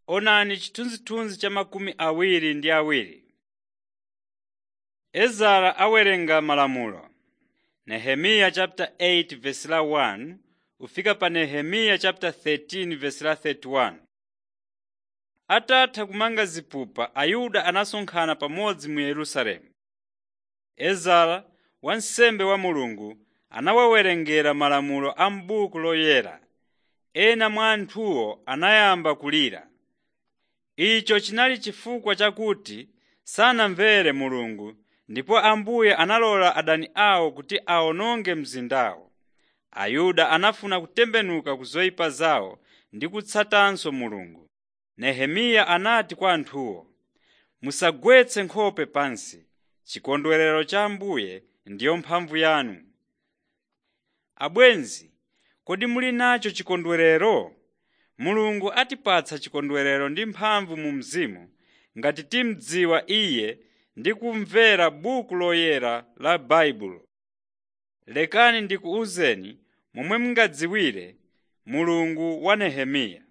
Onani chithunzithunzi cha makumi awiri ndi awiri. Ezara awerenga malamulo. Nehemiya chapter 8 verse la 1 kufika pa Nehemiya chapter 13 verse la 31. Atatha kumanga zipupa Ayuda anasonkhana pamodzi mu Yerusalemu. Ezara wansembe wa Mulungu anawawerengera malamulo a m'buku loyera. Ena mwa anthuwo anayamba kulira. Icho chinali chifukwa chakuti sanamvere Mulungu ndipo Ambuye analola adani awo kuti awononge mzindawo. Ayuda anafuna kutembenuka ku zoyipa zawo ndi kutsatanso Mulungu. Nehemiya anati kwa anthuwo, “Musagwetse nkhope pansi. Chikondwerero cha Ambuye ndiyo mphamvu yanu.” Abwenzi, kodi muli nacho chikondwerero? Mulungu atipatsa chikondwerero ndi mphamvu mu mzimu ngati timdziwa Iye ndi kumvera buku loyera la Baibulo. Lekani ndikuwuzeni momwe mungadziwire Mulungu wa Nehemiya.